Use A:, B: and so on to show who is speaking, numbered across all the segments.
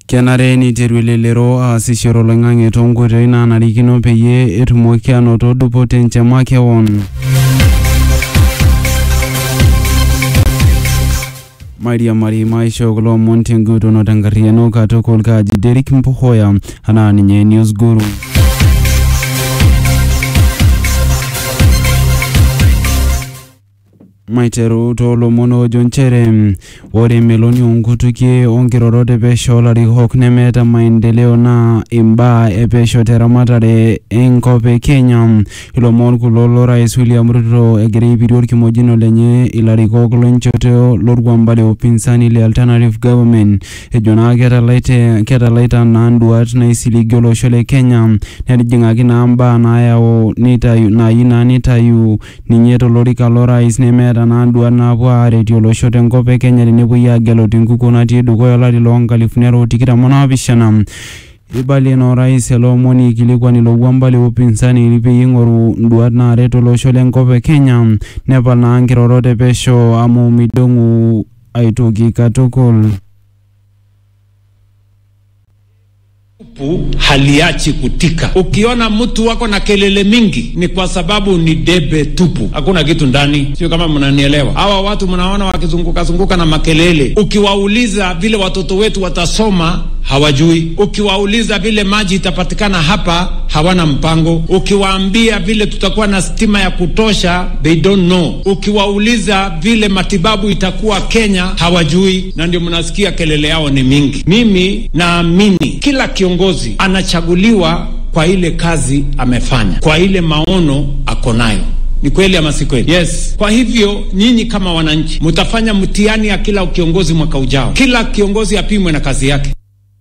A: kenare neiteru elelero aasishore oloing'ang'e toonkoitoi naanarikino peyie etumoki anoto dupoto enche makewon mairiamari maisho kulo omon tengutono tenkarriyiano katukul kaaji Derek Mpohoya anaa ninye News Guru maiteru toolomon oojo nchere ore emeloni oonkutukie onkirorot epesho olarikok nemeeta maendeleo naa imbaa epesho teramatare enkop e Kenya ilomon kulo lorais William Ruto egira aipirie orkimojino lenye ilarikok lenchoto lorkwamba le upinzani le Alternative Government ejo naa ketalaite ketalaita naa nduat naisiligie olosho le Kenya netijing'aki naa mbaa naayau nitayu naayieu naa nitayu ninye tolorika lorais nemeeta naa nduat naapuo aaretie olosho tenkop e Kenya tenepuoi aagelu tenkukuo natii dukuya olari loo nkalifuni are o tikitam onaapishana ibalie naa orais ele omoni aikilikuan ilo wuamba le upinzani peyie ing'oru nduat naaret olosho lenkop e Kenya nepal naa nkirorot epesho amu midong'u aitoki katukul
B: tupu haliachi kutika. Ukiona mtu wako na kelele mingi ni kwa sababu ni debe tupu, hakuna kitu ndani. Sio kama mnanielewa? Hawa watu mnaona wakizunguka zunguka na makelele, ukiwauliza vile watoto wetu watasoma hawajui. Ukiwauliza vile maji itapatikana hapa hawana mpango. Ukiwaambia vile tutakuwa na stima ya kutosha they don't know. Ukiwauliza vile matibabu itakuwa Kenya hawajui, na ndio mnasikia kelele yao ni mingi. Mimi naamini kila kiongozi anachaguliwa kwa ile kazi amefanya, kwa ile maono ako nayo. Ni kweli ama si kweli? Yes. Kwa hivyo nyinyi kama wananchi mtafanya mtihani ya kila kiongozi mwaka ujao. Kila kiongozi apimwe na kazi yake.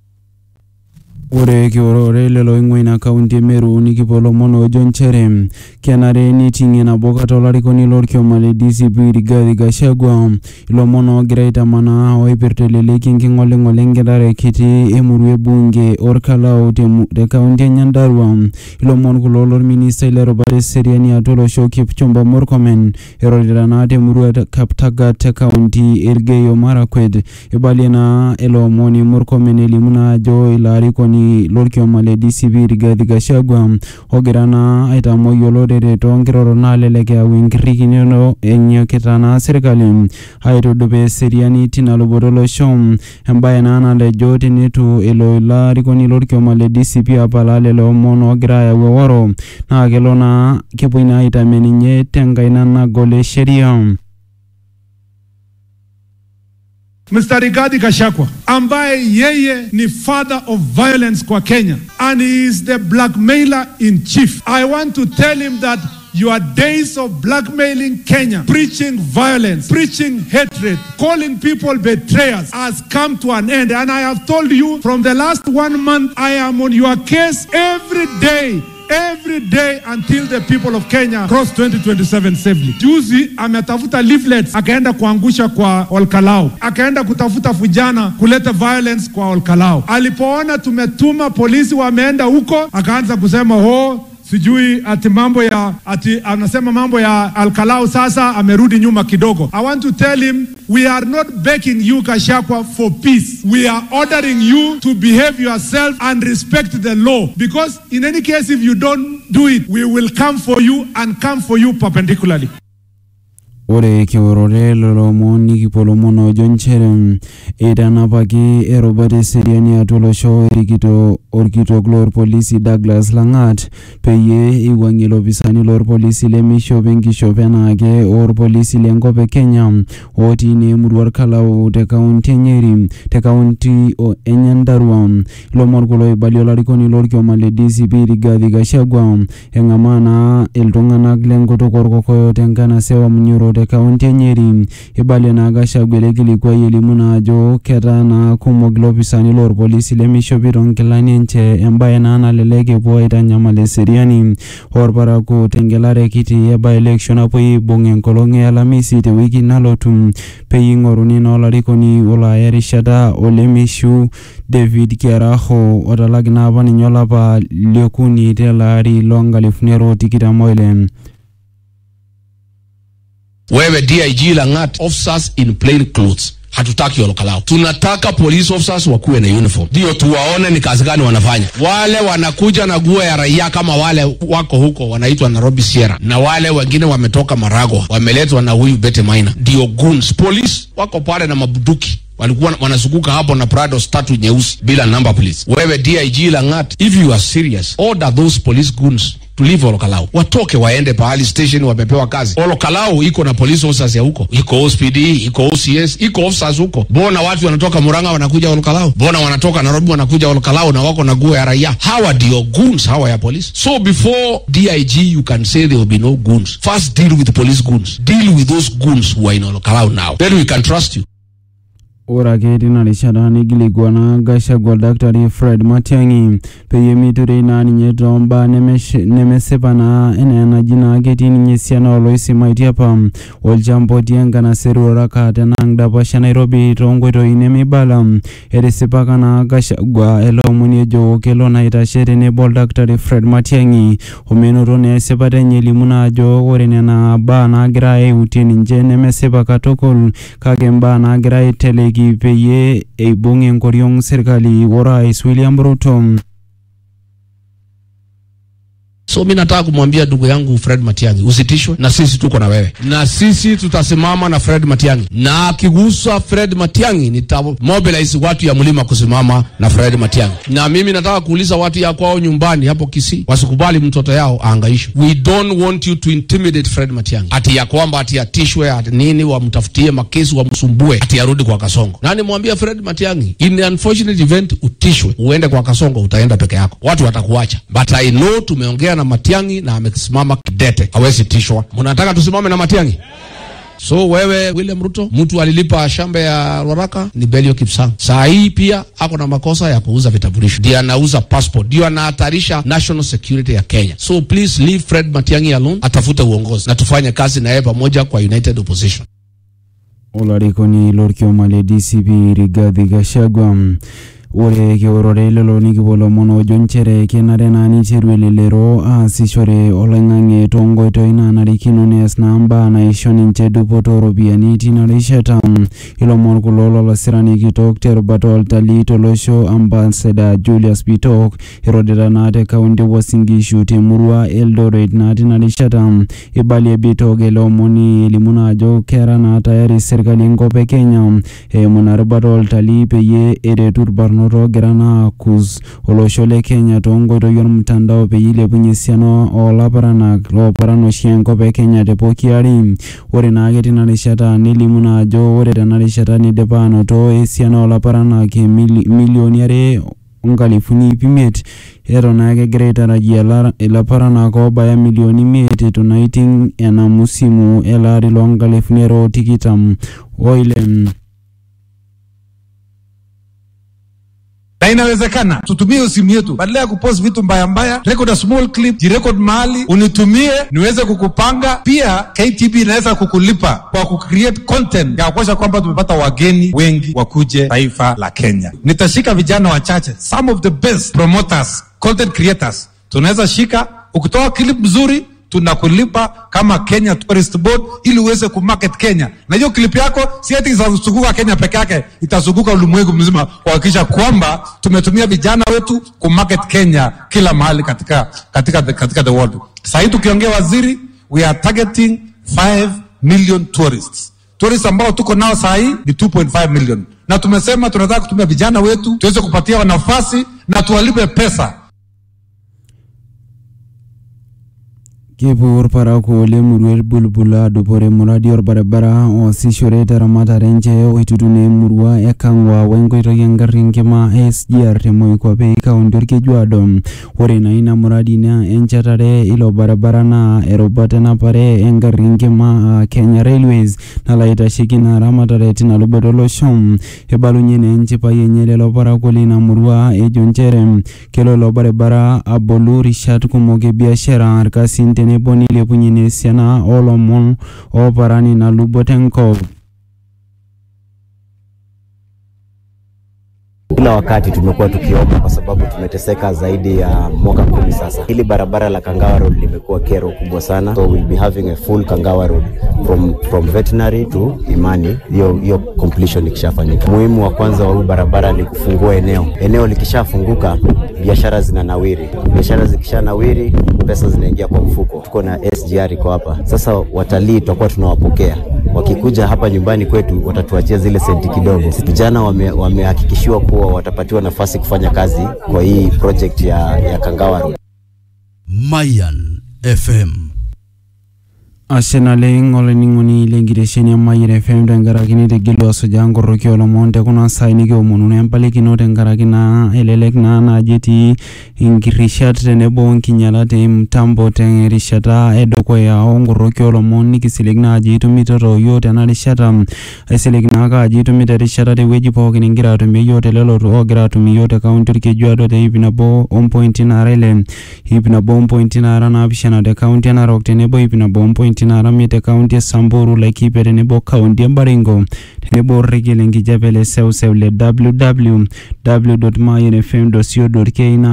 A: ore kiorore lelo oing'ua ina kaunti e Meru nikipuo lomon oojo nchere kenare niting'ie nabo kata olarikoni lorkioma le DCP Rigathi Gachagua ilomon oogira aitamanaa oipirta eleleki enking'oling'ol enkitare kiti emurua ebunge orkalau temu- te kaunti e Nyandarua ilomon kulo lorministai lerubata eseriani atua olosho Kipchumba Murkomen erorita naa temurua e Kaptagat te kaunti e Elgeyo Marakwet ibalie naa ele omoni Murkomen elimu naa ajo ilo arikoni lorkioma le DCP Rigathi Gachagua ogira naa aitamoi olorere toonkirorot naalelek eyau enkirrikinoto enyokita naa sirkali aitudupaa eseriani tina luboto olosho embaye naa natejo teneitu elo ilo arikoni lorkioma le DCP apalaa lelo omon oogira ayau eworo naa kelo naa kepuoi naa aitamie ninye tenkaina nagol e sheria
C: Mr. Rigathi Gachagua ambaye yeye ni father of violence kwa Kenya and he is the blackmailer in chief. I want to tell him that your days of blackmailing Kenya, preaching violence, preaching hatred, calling people betrayers has come to an end. And I have told you from the last one month, I am on your case every day every day until the people of Kenya cross 2027 safely. Juzi ametafuta leaflets akaenda kuangusha kwa Olkalau, akaenda kutafuta vijana kuleta violence kwa Olkalau. Alipoona tumetuma polisi wameenda huko, akaanza kusema oh, sijui ati mambo ya ati anasema mambo ya Alkalau sasa amerudi nyuma kidogo. I want to tell him we are not begging you Gachagua for peace. We are ordering you to behave yourself and respect the law because in any case if you don't do it we will come for you and come for you perpendicularly.
A: ore kiorore lelo omon nikipuo lomon oojo nchere eitanapaki erubata eseriani atua olosho erikito orkitok loorpolisi Douglas Lang'at peyie eiwuang'ie ilopisani loorpolisi lemishop enkishop enaake oorpolisi lenkop e Kenya otii naa emurua orkalau te kaunti e Nyeri te kaunti o- e Nyandarua ilomon kulo oibalie olarikoni lorkioma le DCP Rigathi Gachagua eng'amaa naa iltung'anak lenkutuk orkokoyo tenkanasa e Wamunyoro te kaunti e Nyeri ibalie naa Gachagua ele kilikuai elimu naa ajo ketaa naa kumok ilopisani loorpolisi lemishopito nkilani enche embaye naa nalelek epuo aitanyamal eseriani orparakuo tengelare kiti e by election napuoi aibung enkolong e Alamisi tewiki nalotu peyie ing'oruni naa olarikoni olo aya erishata olemishu David Kiaraho otalaki naa apa ninye olapa liokuni tele ari loonkalifuni are o tikitam oile
D: wewe dig langat officers in plain clothes hatutaki olokalao tunataka police officers wakuwe na uniform ndio tuwaone ni kazi gani wanafanya wale wanakuja na guo ya raia kama wale wako huko wanaitwa nairobi sierra na wale wengine wametoka maragwa wameletwa na huyu bete maina ndio guns police wako pale na mabuduki walikuwa wanazunguka hapo na prados tatu nyeusi bila number please wewe dig langat if you are serious order those police goons to leave olokalau watoke waende pahali station wamepewa kazi olokalau iko na police officers ya huko iko ospd iko ocs iko officers huko mbona watu wanatoka muranga wanakuja olokalau mbona wanatoka nairobi wanakuja olokalau na wako na guo ya raia hawa ndio goons hawa ya police so before dig you can say there will be no goons first deal with the police goons deal with those goons who are in olokalau now then we can trust you
A: ore ake tina rishata nigilikuana gachagua oldakitari fred matiang'i peyie meiturei naa ninye tombaa nemesh- nemesipa naa enaa enaji naa ketii ninye esiana oloisimaitie apa olchamba otii enkanaseri oraka tenang dapash e nairobi toonkoitoi nemeibala etisipaka naa gachagua ele omoni ejo kelo naa aitashe tenebo oldakitari fred matiang'i omenoto naa esipata enye elimu naa ajo ore nena baa naagira aiutie ninche nemesipa katukul kake mbaa naagira aiteleki peyie eibung enkoriong serkali orais William Ruto.
D: so mi nataka kumwambia ndugu yangu fred matiangi usitishwe na sisi tuko na wewe na sisi tutasimama na fred matiangi na akigusa fred matiangi nitamobilize watu ya mlima kusimama na fred matiangi na mimi nataka kuuliza watu ya kwao nyumbani hapo kisii wasikubali mtoto yao aangaishwe we don't want you to intimidate fred matiangi ati ya kwamba ati atishwe ati nini wamtafutie makesi wamsumbue ati arudi kwa kasongo nani mwambia fred matiangi in the unfortunate event utishwe uende kwa kasongo utaenda peke yako watu watakuacha but i know tumeongea na matiangi na amesimama kidete hawezi tishwa mnataka tusimame na matiangi so wewe william ruto mtu alilipa shamba ya rwaraka ni belio kipsang saa hii pia ako na makosa ya kuuza vitambulisho ndio anauza passport ndio anahatarisha national security ya kenya so please leave fred matiangi alone atafute uongozi na tufanye kazi na yeye pamoja kwa united opposition
A: olarikoni lorkioma le DCP Rigathi Gachagua ore kiorore lelo nikipuo lomon ojo nchere kenare naa neiteru elelero aasishore oloing'ang'e toonkoitoi naanarikino nees naa mbaa naisho ninche dupoto ooropiyiani tina rishata ilomon kulo lolasirani kitok terubata oltalii tolosho ambasada Julius Bitok irodita naa te kaunti Uasin Gishu temurua Eldoret naa tina rishata ibalie Bitok ele omoni elimu naa ajo kera naa tayari serkali enkop e Kenya eimu ina rubata oltalii peyie eretu irbarnot oogira naa akus olosho le Kenya toonkoitoi ormutandao peyie ilepunye esiana oolaparanak looparan oshi enkop e Kenya te pooki ari ore naake tina rishata nelimu naa ajo ore tena rishata nidipa anoto esiana oolaparanak emili- milioni are onkalifuni ip imiet eton naa kegira aitarajia lara- ilaparanak oobaya milioni imiet etu naa iting ena musimu ele ari loonkalifuni are o tikitam oile
E: na inawezekana tutumie simu yetu badala ya kupost vitu mbaya mbaya record a small clip jirekod mahali unitumie niweze kukupanga pia ktb inaweza kukulipa kwa kucreate content ya kuonyesha kwamba tumepata wageni wengi wakuje taifa la kenya nitashika vijana wachache some of the best promoters content creators tunaweza shika ukitoa clip mzuri tunakulipa kama Kenya Tourist Board ili uweze kumarket Kenya, na hiyo clip yako si ati itazunguka Kenya peke yake, itazunguka ulimwengu mzima kuhakikisha kwamba tumetumia vijana wetu kumarket Kenya kila mahali katika, katika, the, katika the world. Sasa hii tukiongea waziri, we are targeting 5 million tourists tourists ambao tuko nao saa hii ni 2.5 million, na tumesema tunataka kutumia vijana wetu tuweze kupatia nafasi na tuwalipe pesa
A: Kipur paraku lemurua Bulbul adupore muradi orbaribara oosishore teramatare enche oitutune emurua e Kang'wa wenkoitoi engarri enkima e SGR te Moikwape kaunti orkejuado ore naa ina muradi naa enchetare ilo baribara naa erubata enapare engarri enkima aa Kenya Railways nalo aitasheki ina ramatare tina luboto olosho ibalunye naa enchipai enye lelo parakuo lina murua ejo nchere kelo ilo baribara abolu rishat kumok e biashara irkasin tenebo nilepunye naa esiana oolomon ooparan ina luboto enkop
F: kila wakati tumekuwa tukiomba kwa sababu tumeteseka zaidi ya mwaka kumi sasa. Hili barabara la Kangawa Road limekuwa kero kubwa sana, so we'll be having a full Kangawa Road from, from veterinary to Imani, hiyo hiyo completion ikishafanyika. Muhimu wa kwanza wa huu barabara ni kufungua eneo. Eneo likishafunguka biashara zinanawiri, biashara zikishanawiri pesa zinaingia kwa mfuko. Tuko na SGR iko hapa sasa, watalii tutakuwa tunawapokea wakikuja hapa nyumbani kwetu, watatuachia zile senti kidogo. Vijana wame- wamehakikishiwa kuwa watapatiwa nafasi kufanya kazi kwa hii project ya, ya Kangawa Road.
G: Mayan FM.
A: ashe naleng olainining'oni lenkitesheni e Mayian FM tenkaraki nitigilwa asuja nkoroki olomon tekuna saai nikiomonunu empalikino tenkaraki naa elelek naa naaji etii inkirishat tenebo nkinyalat e mtambo terishata edukuya onkoroki olomon nikisilig naaji itumitoto yiok tena rishata aisilig naake ajo itumito erishata tewueji pookin ingira atumie yiok telelo oogira atumie yiok te kaunti orkejuado te ip nabo ompointi naara ile ip nabo ompointi naara naapishana te kaunti e narok tenebo ip nabo ompointi naara imiet te kaunti e samburu laikipia tenebo kaunti e baringo tenebo orrekie lenkijape le seuseu le www.mayanfm.co.ke